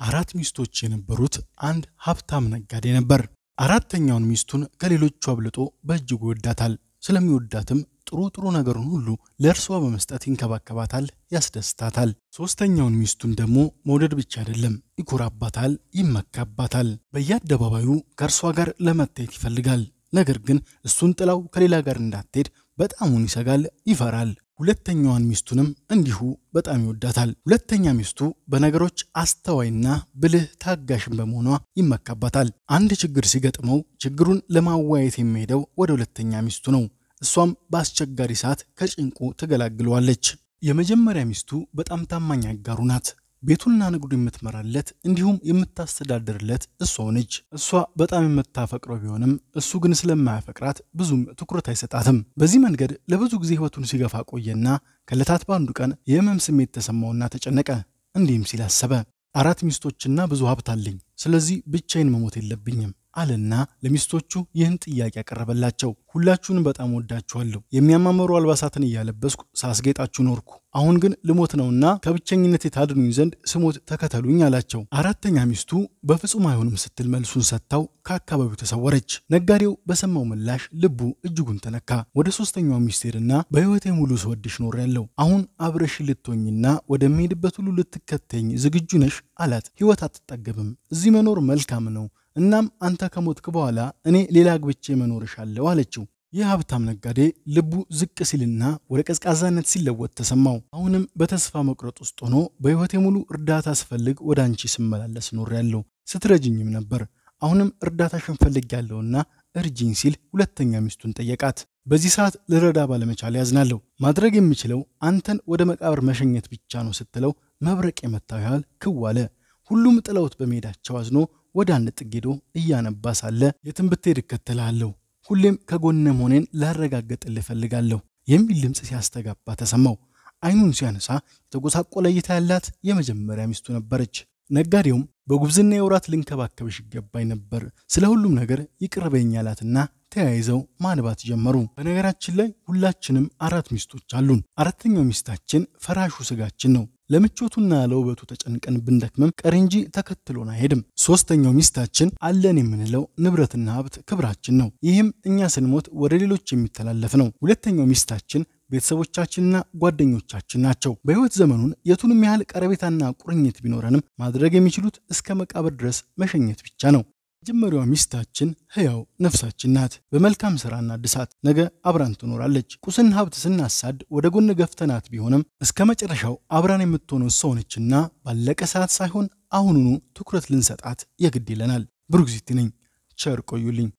አራት ሚስቶች የነበሩት አንድ ሀብታም ነጋዴ ነበር። አራተኛውን ሚስቱን ከሌሎቹ አብልጦ በእጅጉ ይወዳታል። ስለሚወዳትም ጥሩ ጥሩ ነገሩን ሁሉ ለእርሷ በመስጠት ይንከባከባታል፣ ያስደስታታል። ሶስተኛውን ሚስቱን ደግሞ መውደድ ብቻ አይደለም፣ ይኮራባታል፣ ይመካባታል። በየአደባባዩ ከእርሷ ጋር ለመታየት ይፈልጋል። ነገር ግን እሱን ጥላው ከሌላ ጋር እንዳትሄድ በጣሙን ይሰጋል፣ ይፈራል። ሁለተኛዋን ሚስቱንም እንዲሁ በጣም ይወዳታል። ሁለተኛ ሚስቱ በነገሮች አስተዋይና ብልህ ታጋሽን በመሆኗ ይመካባታል። አንድ ችግር ሲገጥመው ችግሩን ለማዋየት የሚሄደው ወደ ሁለተኛ ሚስቱ ነው። እሷም በአስቸጋሪ ሰዓት ከጭንቁ ትገላግለዋለች። የመጀመሪያ ሚስቱ በጣም ታማኝ አጋሩ ናት። ቤቱንና ንግዱ የምትመራለት እንዲሁም የምታስተዳድርለት እሷ ነች። እሷ በጣም የምታፈቅረው ቢሆንም እሱ ግን ስለማያፈቅራት ብዙም ትኩረት አይሰጣትም። በዚህ መንገድ ለብዙ ጊዜ ሕይወቱን ሲገፋ ቆየና ከዕለታት በአንዱ ቀን የህመም ስሜት ተሰማውና ተጨነቀ። እንዲህም ሲል አሰበ። አራት ሚስቶችና ብዙ ሀብት አለኝ፣ ስለዚህ ብቻዬን መሞት የለብኝም አለና ለሚስቶቹ ይህን ጥያቄ ያቀረበላቸው። ሁላችሁንም በጣም ወዳችኋለሁ። የሚያማምሩ አልባሳትን እያለበስኩ ሳስጌጣችሁ ኖርኩ። አሁን ግን ልሞት ነውና ከብቸኝነት የታድኑኝ ዘንድ ስሞት ተከተሉኝ አላቸው። አራተኛ ሚስቱ በፍጹም አይሆንም ስትል መልሱን ሰጥታው ከአካባቢው ተሰወረች። ነጋዴው በሰማው ምላሽ ልቡ እጅጉን ተነካ። ወደ ሶስተኛው ሚስት ሄድና በሕይወቴ ሙሉ ስወድሽ ኖሬያለሁ። አሁን አብረሽ ልትሆኝና ወደሚሄድበት ሁሉ ልትከተኝ ዝግጁ ነሽ አላት። ሕይወት አትጠገብም። እዚህ መኖር መልካም ነው እናም አንተ ከሞትክ በኋላ እኔ ሌላ አግብቼ መኖር እሻለሁ አለችው። ይህ ሀብታም ነጋዴ ልቡ ዝቅ ሲልና ወደ ቀዝቃዛነት ሲለወጥ ተሰማው። አሁንም በተስፋ መቁረጥ ውስጥ ሆኖ በሕይወቴ ሙሉ እርዳታ ስፈልግ ወደ አንቺ ስመላለስ ኖሬያለሁ፣ ስትረጅኝም ነበር። አሁንም እርዳታሽን ፈልጌያለሁና እርጂኝ ሲል ሁለተኛ ሚስቱን ጠየቃት። በዚህ ሰዓት ልረዳ ባለመቻል ያዝናለሁ። ማድረግ የምችለው አንተን ወደ መቃብር መሸኘት ብቻ ነው ስትለው መብረቅ የመታው ያህል ክው አለ። ሁሉም ጥለውት በመሄዳቸው አዝኖ ወደ አንድ ጥግ ሄዶ እያነባ ሳለ የትም ብትሄድ እከተልሃለሁ፣ ሁሌም ከጎነ መሆኔን ላረጋግጥልህ እፈልጋለሁ የሚል ድምፅ ሲያስተጋባ ተሰማው። አይኑን ሲያነሳ የተጎሳቆለ እይታ ያላት የመጀመሪያ ሚስቱ ነበረች። ነጋዴውም በጉብዝና የውራት ልንከባከብሽ ይገባኝ ነበር፣ ስለ ሁሉም ነገር ይቅር በይኝ አላትና ተያይዘው ማንባት ጀመሩ። በነገራችን ላይ ሁላችንም አራት ሚስቶች አሉን። አራተኛው ሚስታችን ፈራሹ ስጋችን ነው። ለምቾቱና ለውበቱ ተጨንቀን ብንደክምም ቀሪ እንጂ ተከትሎን አይሄድም። ሶስተኛው ሚስታችን አለን የምንለው ንብረትና ሀብት ክብራችን ነው። ይህም እኛ ስንሞት ወደ ሌሎች የሚተላለፍ ነው። ሁለተኛው ሚስታችን ቤተሰቦቻችንና ጓደኞቻችን ናቸው። በሕይወት ዘመኑን የቱንም ያህል ቀረቤታና ቁርኝት ቢኖረንም ማድረግ የሚችሉት እስከ መቃብር ድረስ መሸኘት ብቻ ነው። መጀመሪያዋ ሚስታችን ሕያው ነፍሳችን ናት። በመልካም ሥራና እድሳት ነገ አብራን ትኖራለች። ቁስን ሀብት ስናሳድ ወደ ጎን ገፍተናት ቢሆንም እስከ መጨረሻው አብራን የምትሆነው ሰው ነችና ባለቀ ሰዓት ሳይሆን አሁኑኑ ትኩረት ልንሰጣት የግድ ይለናል። ብሩክ ዚቲ ነኝ። ቸር ቆዩልኝ።